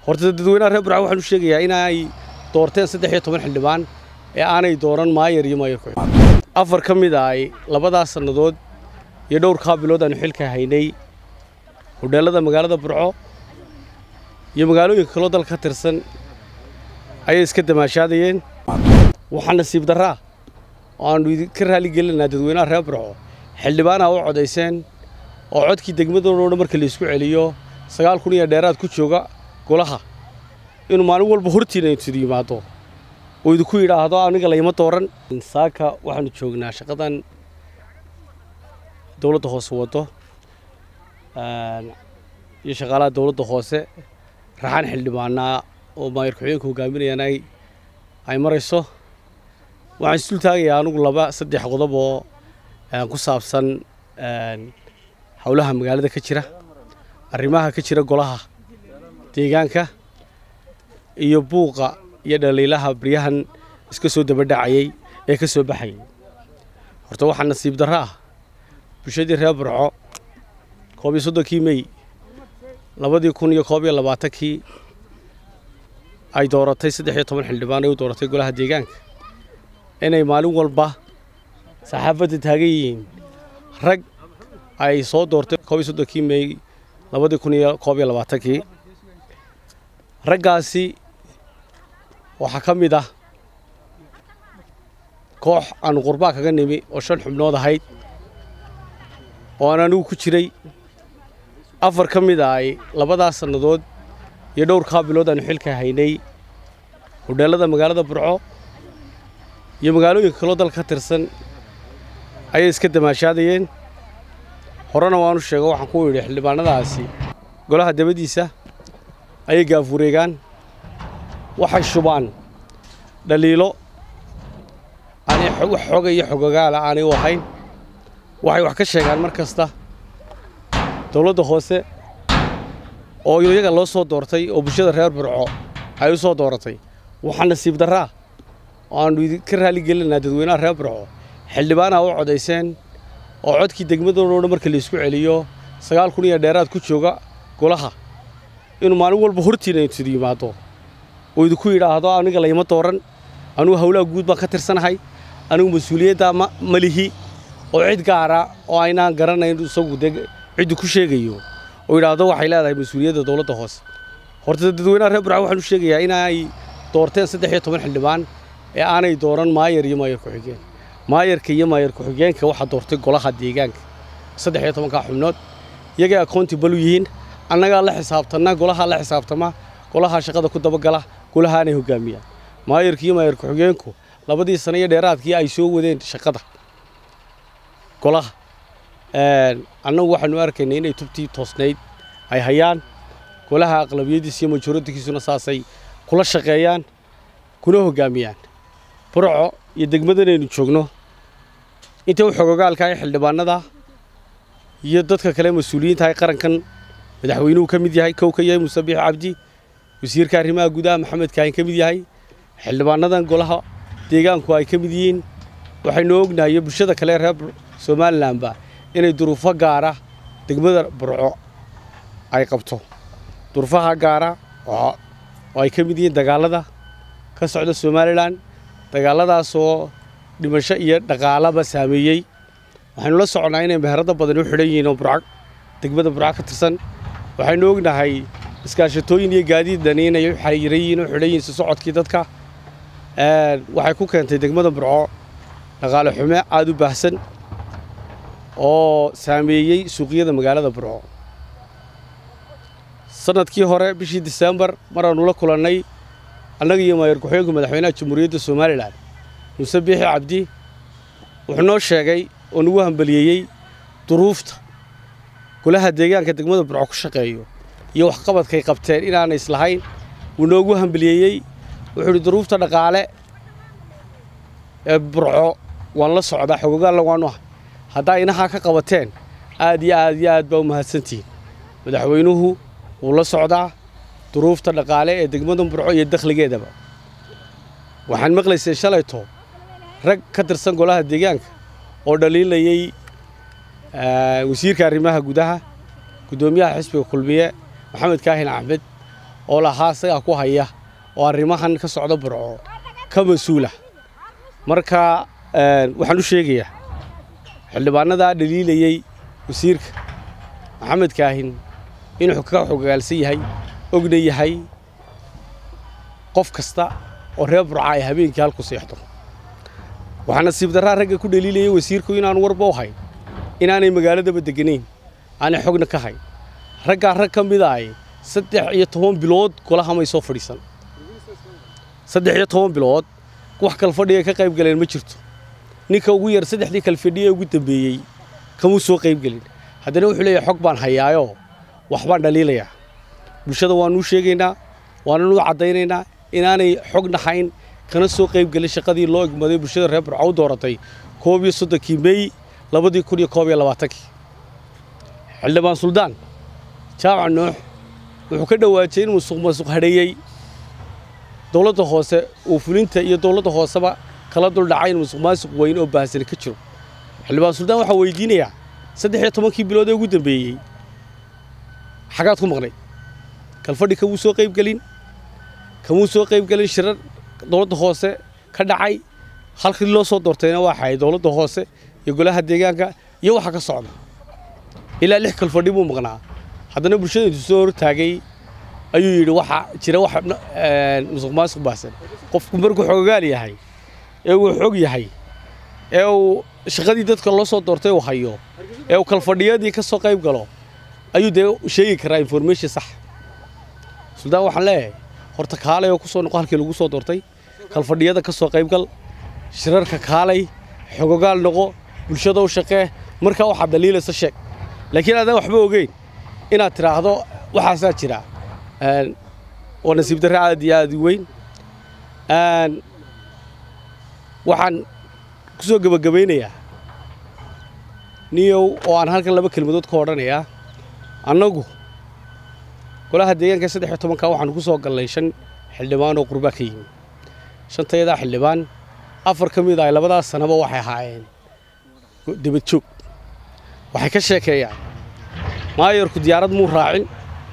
horta dadweynaha reer burco waxaan u sheegayaa inay doorteen saddex iyo toban xildhibaan ee aanay dooran maayar iyo maayar ku-xigeen afar ka mid ah ay labadaas sannadood iyo dhowrkaa bilood aanu xilka haynay hodheellada magaalada burco iyo magaalooyinka kaloo dalka ka tirsan ayay iska damaashaadayeen waxaa nasiib darraa oo aannu idinka raali gelinaynaa dadweynaha reer burco xildhibaanaa u codayseen oo codkii degmadoodo dhan marka laysku celiyo sagaal kun iyo dheeraad ku jooga golaha inuu maalin walba hortiina intudu yimaado oo idinku yidhaahdo aniga layma dooran saaka waxaanu joognaa shaqadan dowladda hoose waddo iyo shaqaalaha dowladda hoose raxaan xildhibaanaa oo maayar ku-xigeenka hogaaminayaan ay ay marayso waxaan isdul taagayaa anugu laba saddex qodob oo ku saabsan howlaha magaalada ka jira arrimaha ka jira golaha deegaanka iyo buuqa iyo dhaliilaha baryahan iska soo dabadhacayay ee ka soo baxayay horta waxaa nasiib darro ah bulshadii reer burco koob iyo soddonkii mey labadii kun iyo koob iyo labaatankii ay dooratay saddex iyo toban xildhibaan ay u dooratay golaha deegaanka inay maalin walba saxaafadda taagan yihiin rag ay soo doortay koob iyo soddonkii mey labadii kun iyo koob iyo labaatankii raggaasi waxaa ka mid ah koox aanu qurbaa kaga nimi oo shan xubnood ahayd oo aan anigu ku jiray afar ka mid ah ay labadaas sannadood iyo dhowrkaa bilood aanu xilka haynay hodheellada magaalada burco iyo magaalooyinka kaloo dalka ka tirsan ayay iska damaashaadayeen horena waanu sheego waxaan ku yidhi xildhibaanadaasi golaha dabadiisa ayay gaafureegaan waxay shubaan dhaliilo aanay wax xoga iyo xogogaala aanay u ahayn waxay wax ka sheegaan mar kasta dowladda hoose oo iyaga loo soo doortay oo bulshada reer burco ay u soo dooratay waxaa nasiib darraa oo aannu idinka raali gelinaynaa dadweynaha reer burco xildhibaanaa u codayseen oo codkii degmadoodo dhan marka laysku celiyo sagaal kun iyo dheeraad ku jooga golaha inuu maalin walba hortiina intudu yimaado oo idinku yidhaahdo aniga layma dooran anugu howlaha guud baan ka tirsanahay anigu mas-uuliyadda ma lihi oo cid gaara oo aynaan garanayn isagu de ciddu ku sheegayo oo yidhaahdo waxay leedahay mas-uuliyadda dowladda hoose horta dadweynaha reer burco waxaan u sheegayaa inay doorteen saddex iyo toban xildhibaan ee aanay dooran maayar iyo maayar ku-xigeen maayarka iyo maayar ku-xigeenka waxaa doortay golaha deegaanka saddex iyo tobankaa xubnood iyagay accountable u yihiin annagaa la xisaabtanna golahaa la xisaabtama golahaa shaqada ku dabagala golahaanay hogaamiyaan maayarka iyo maayar ku-xigeenku labadii sano iyo dheeraadkii ay soo wadeen shaqada golaha annagu waxaanu arkaynay inay tubtii toosnayd ay hayaan golaha aqlabiyadiisa iyo majoradikiisuna saasay kula shaqeeyaan kuna hogaamiyaan burco iyo degmadanaynu joogno inta u xogogaalka ee xildhibaanada iyo dadka kale mas-uuliyiinta ay qarankan madaxweynuhu ka mid yahay kow ka yahay muuse biix cabdi wasiirka arrimaha gudaha maxamed kaahin ka mid yahay xildhibaanadan golaha deegaanku ay ka mid yihiin waxaynu ognahay iyo bulshada kale reer somalilanba inay duruufo gaara degmada burco ay qabto duruufaha gaara oo ay ka mid yihiin dagaalada ka socda somalilan dagaalladaasoo dhimasho iyo dhaqaalaba saameeyey waxaynu la soconnaa inay meherado badan u xidhan yihiin oo burco degmada burco ka tirsan waxaynu ognahay iskaashatooyin iyo gaadiid dhani inay u xayiran yihiin oo xidhan yihiin si socodkii dadka waxay ku keentay degmada burco dhaqaale xume aada u baahsan oo saameeyey suuqyada magaalada burco sanadkii hore bishii disembar maraannu la kulannay annaga iyo maayar ku-xigeenka madaxweynaha jamhuuriyadda somalilan muuse biixi cabdi wuxuu noo sheegay oo nagu hambaliyeeyey duruufta golaha deegaanka degmada burco ku shaqeeyo iyo waxqabadkay qabteen inaanay islahayn wuu noogu hambaliyeeyey wuxuu idhi duruufta dhaqaale ee burco waan la socdaa xogogaalla waanu ahay haddaa inahaa ka qabateen aad iyo aad iyo aad baa u mahadsantihiin madaxweynuhu wuu la socdaa duruufta dhaqaale ee degmada burco iyo dakhligeedaba waxaan maqlaysay shalayto rag ka tirsan golaha deegaanka oo dhaliilayey wasiirka arrimaha gudaha guddoomiyaha xisbiga kulmiye maxamed kaahin axmed oo lahaa isagaa ku haya oo arrimahan ka socda burco ka mas-uula marka waxaan u sheegayaa xildhibaanadaa dhaliilayey wasiirka maxamed kaahin inuu ka xogaalsan yahay ogna yahay qof kasta oo reer burca ay habeenkii halku seexdo waxaa nasiib darraa ragga ku dhaliilayay wasiirku inaanu warba u hayn inaanay magaaladaba deganayn aanay xogna ka hayn raggaa rag ka mida ay saddex iyo toban bilood golahamay soo fadhiisan saddex iyo toban bilood wax kalfadhiga ka qayb galeen ma jirto ninka ugu yar saddexdii kalfadhiye ugu dambeeyey kamuu soo qayb gelin haddana wuxuu leeyahay xog baan hayaayoo waxbaan dhaliilayaa bulshada waanuu sheegaynaa waananuu caddaynaynaa inaanay xog nahayn kana soo qayb gelin shaqadii loo egmaday bulshada reer burco u dooratay koob iyo soddonkii mey labadii kun iyo koob iyo labaatankii xildhibaan suldaan jaamac nuux wuxuu ka dhowaajay in musuq masuq hadheeyey dowladda hoose uu fulinta iyo dowladda hooseba kala duldhacay in musuq maasuq weyn oo baahsani ka jiro xildhibaan suldaan waxaa weydiinayaa saddex iyo tobankii bilood ee ugu dambeeyey xagaad ku maqnay kalfadhi kamuu soo qayb gelin kamuu soo qayb gelin shirar dowladda hoose ka dhacay halkii loo soo doortayna waxaay dowladda hoose iyo golaha deegaanka iyo waxa ka socda ilaa lix kalfadhi buu maqnaa haddana bulshada intuu soo hortaagay ayuu yidhi waxa jira wax musuq maasuq baahsan qofku markuu xoogaal yahay ee uu xog yahay ee uu shaqadii dadka loo soo doortay uu hayo ee uu kalfadhiyadii ka soo qayb galo ayuu dee sheegi karaa information sax suldaan waxaan leeyahay horta kaalay oo ku soo noqo halkii lagu soo doortay kalfadhiyada ka soo qaybgal shirarka kaalay xogogaal noqo bulshada u shaqee markaa waxaad daliilaysa sheeg laakiin aadaan waxba ogeyn inaad tidhaahdo waxaasaa jira waa nasiib darre aad iyo aad u weyn waxaan ku soo gebagabaynayaa niyow oo aan halkan laba kelmadood ka odhanayaa annagu golaha deegaanka saddex iyo tobanka waxaanu ku soo gallay shan xildhibaan oo qurbaa ka yimi shantayadaa xildhibaan afar ka mid ah labadaas sanaba waxay ahaayeen debad joog waxay ka sheekeeyaan maayarku diyaarad muu raacin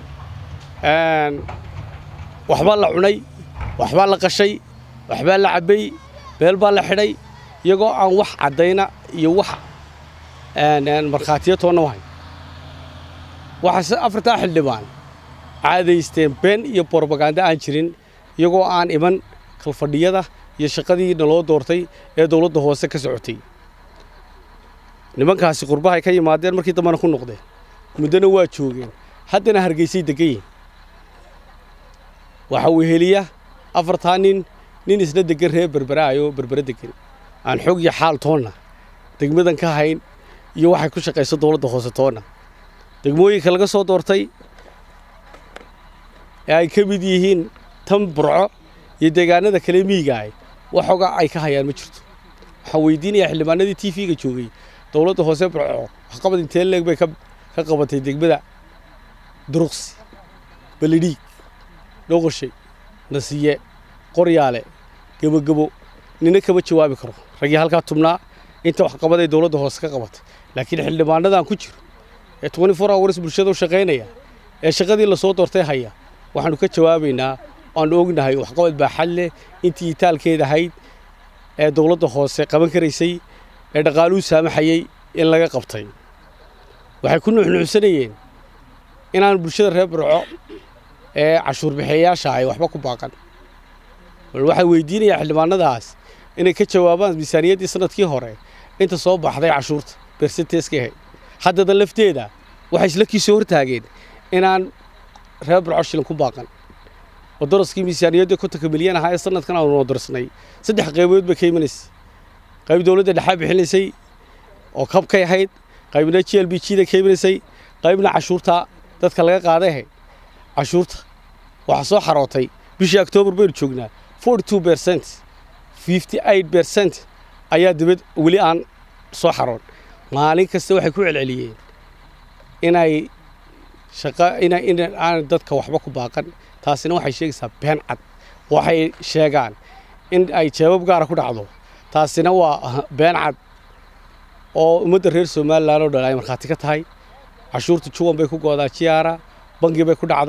waxbaa la cunay waxbaa la qashay waxbaa la cabbay beel baa la xidhay iyagoo aan wax caddayna iyo wax markhaatiyo toonna wahayn waxaase afartaa xildhibaan caadaysteen been iyo borobaganda aan jirin iyagoo aan iman kalfadhiyada iyo shaqadii naloo doortay ee dowladda hoose ka socotay nimankaasi qurbahay ka yimaadeen markii dambena ku noqdeen muddona waa joogeen haddana hargeysay degan yihin waxa uu heliya afartaa nin nin isna degan reer berberaayo berbere degan aan xog iyo xaal toonna degmadan ka hayn iyo waxay ku shaqayso dowladda hoose toonna degmooyinka laga soo doortay ee ay ka mid yihiin tan burco iyo deegaanada kale miigaay waxooga ay ka hayaan ma jirto waxaan weydiinayaa xildhibaanadii t v-ga joogay dowladda hoose burco waxqabad intee leeg bay ka qabatay degmada duruqsi balidhiig dhoqoshay nasiye qoryaale gebogebo nina kama jawaabi karo raggii halkaa tubnaa inta waxqabaday dowladda hoose ka qabatay laakiin xildhibaanadan ku jiro ee twenty four hours bulshada u shaqaynaya ee shaqadii lasoo doortay haya waxaanu ka jawaabaynaa aanu ognahay waxqabad baaxad leh intii itaalkeed ahayd ee dowladda hoose qaban karaysay ee dhaqaaluhu saamaxayey in laga qabtay waxay ku nuuxnuuxsanayeen inaan bulshada reer burco ee cashuur bixeeyaasha ay waxba ku baaqan bal waxay weydiinayaa xildhibaanadaas inay ka jawaabaan miisaaniyaddii sanadkii hore inta soo baxday cashuurta bersenteska ahayd haddada lafteeda waxay isla kiisoo hortaageen inaan reer burco shilin ku baaqan oo daraskii miisaaniyadda kontonka milyan ahaa ee sanadkan aanu noo darsnay saddex qaybood bay ka imanaysay qayb dowladda dhexaa bixinaysay oo kabkay ahayd qaybna g l b g da ka imanaysay qaybna cashuurta dadka laga qaaday ahayd cashuurta waxaa soo xarootay bishii octoobar baynu joognaa forty two percent fifty eight percent ayaa dibad weli aan soo xaroon maalin kasta waxay ku celceliyeen inay shaqa ina in aan dadka waxba ku baaqan taasina waxay sheegaysaa been cad waxay sheegaan in ay jeebab gaara ku dhacdo taasina waa been cad oo ummadda reer somalilan oo dhan ay markhaati ka tahay cashuurta juwan bay ku goodaa jiyaara bangi bay ku dhacdaa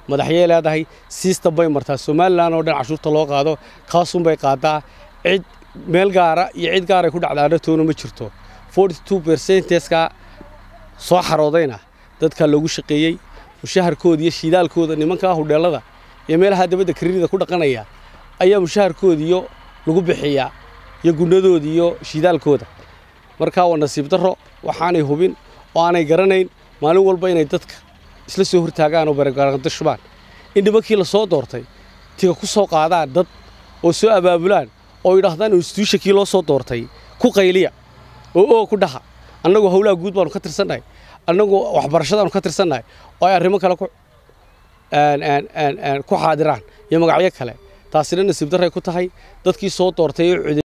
madaxyay leedahay siistan bay martaa somalilan oo dhan cashuurta loo qaado kaasunbay qaadaa cid meel gaara iyo cid gaaray ku dhacdaana toona ma jirto forty two percenteska soo xaroodayna dadkaa loogu shaqeeyey mushaharkooda iyo shiidaalkooda nimankaa hudheelada iyo meelaha dabadda kariirida ku dhaqanaya ayaa mushaharkoodiyo lagu bixiyaa iyo gunnadooda iyo shiidaalkooda markaa waa nasiib darro waxaanay hubin oo aanay garanayn maalin walba inay dadka isla soo hortaagaan oo baragaranto shubaan in nimankii la soo doortay tiga ku soo qaadaan dad oo soo abaabulaan oo yidhaahdaan instituushakii loo soo doortay ku qayliya oo oo ku dhaha annagu howlaha guud baanu ka tirsannahay annagu waxbarashadaanu ka tirsannahay oo ay arrimo kale ku xaadiraan iyo magacyo kale taasina nasiib darray ku tahay dadkii soo doortay